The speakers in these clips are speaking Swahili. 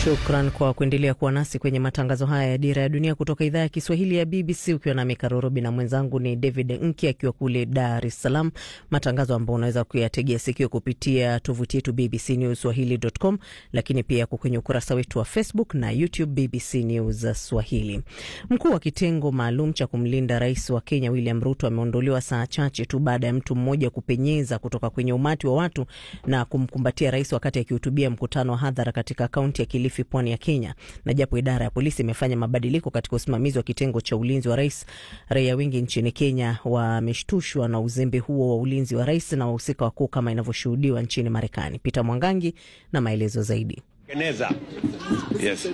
Shukran kwa kuendelea kuwa nasi kwenye matangazo haya ya Dira ya Dunia kutoka idhaa ya Kiswahili ya BBC, ukiwa nami Karorobi na mwenzangu ni David Nki akiwa kule Dar es Salaam, matangazo ambayo unaweza kuyategea sikio kupitia tovuti yetu BBC News Swahili.com, lakini pia yako kwenye ukurasa wetu wa Facebook na YouTube BBC News Swahili. Mkuu wa kitengo maalum cha kumlinda rais wa Kenya William Ruto ameondolewa saa chache tu baada ya mtu mmoja kupenyeza kutoka kwenye umati wa watu na kumkumbatia rais wakati akihutubia mkutano wa hadhara katika kaunti ya Kilifi, pwani ya Kenya. Na japo idara ya polisi imefanya mabadiliko katika usimamizi wa kitengo cha ulinzi wa rais, raia wengi nchini Kenya wameshtushwa na uzembe huo wa ulinzi wa rais na wahusika wakuu kama inavyoshuhudiwa nchini Marekani. Peter Mwangangi na maelezo zaidi. Yes.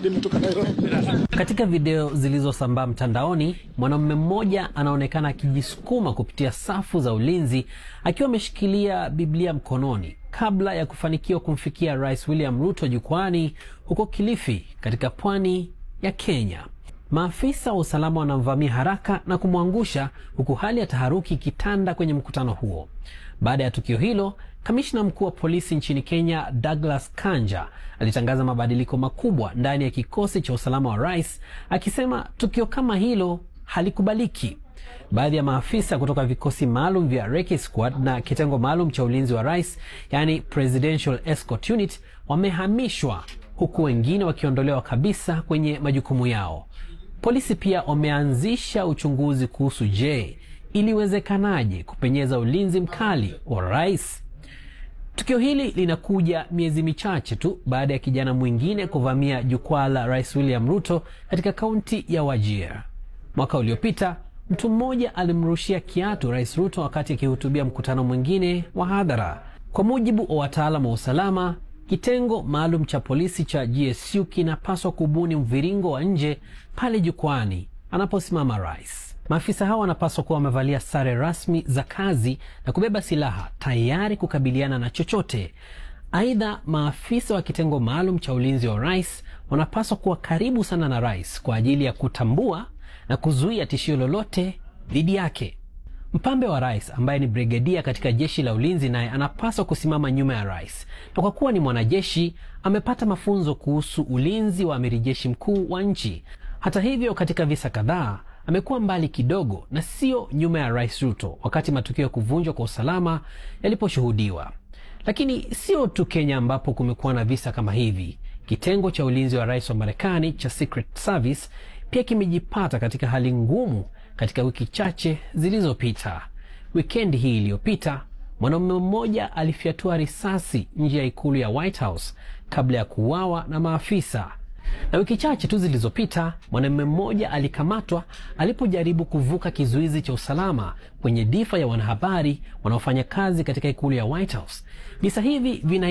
Katika video zilizosambaa mtandaoni, mwanamume mmoja anaonekana akijisukuma kupitia safu za ulinzi akiwa ameshikilia Biblia mkononi kabla ya kufanikiwa kumfikia Rais William Ruto jukwani huko Kilifi katika pwani ya Kenya. Maafisa wa usalama wanamvamia haraka na kumwangusha huku hali ya taharuki ikitanda kwenye mkutano huo. Baada ya tukio hilo, kamishna mkuu wa polisi nchini Kenya Douglas Kanja alitangaza mabadiliko makubwa ndani ya kikosi cha usalama wa rais, akisema tukio kama hilo halikubaliki. Baadhi ya maafisa kutoka vikosi maalum vya Recce Squad na kitengo maalum cha ulinzi wa rais, yani Presidential Escort Unit, wamehamishwa huku wengine wakiondolewa kabisa kwenye majukumu yao. Polisi pia wameanzisha uchunguzi kuhusu je, iliwezekanaje kupenyeza ulinzi mkali wa rais. Tukio hili linakuja miezi michache tu baada ya kijana mwingine kuvamia jukwaa la Rais William Ruto katika kaunti ya Wajir. Mwaka uliopita mtu mmoja alimrushia kiatu Rais Ruto wakati akihutubia mkutano mwingine wa hadhara. Kwa mujibu wa wataalamu wa usalama, kitengo maalum cha polisi cha GSU kinapaswa kubuni mviringo wa nje pale jukwani anaposimama rais. Maafisa hao wanapaswa kuwa wamevalia sare rasmi za kazi na kubeba silaha tayari kukabiliana na chochote. Aidha, maafisa wa kitengo maalum cha ulinzi wa rais wanapaswa kuwa karibu sana na rais kwa ajili ya kutambua na kuzuia tishio lolote dhidi yake. Mpambe wa rais ambaye ni brigedia katika jeshi la ulinzi naye anapaswa kusimama nyuma ya rais, na kwa kuwa ni mwanajeshi amepata mafunzo kuhusu ulinzi wa amiri jeshi mkuu wa nchi. Hata hivyo, katika visa kadhaa amekuwa mbali kidogo na sio nyuma ya rais Ruto wakati matukio ya kuvunjwa kwa usalama yaliposhuhudiwa. Lakini sio tu Kenya ambapo kumekuwa na visa kama hivi. Kitengo cha ulinzi wa rais wa Marekani cha Secret Service pia kimejipata katika hali ngumu katika wiki chache zilizopita. Wikendi hii iliyopita, mwanaume mmoja alifyatua risasi nje ya ikulu ya White House kabla ya kuuawa na maafisa na wiki chache tu zilizopita mwanamume mmoja alikamatwa alipojaribu kuvuka kizuizi cha usalama kwenye difa ya wanahabari wanaofanya kazi katika ikulu ya White House. Visa hivi vina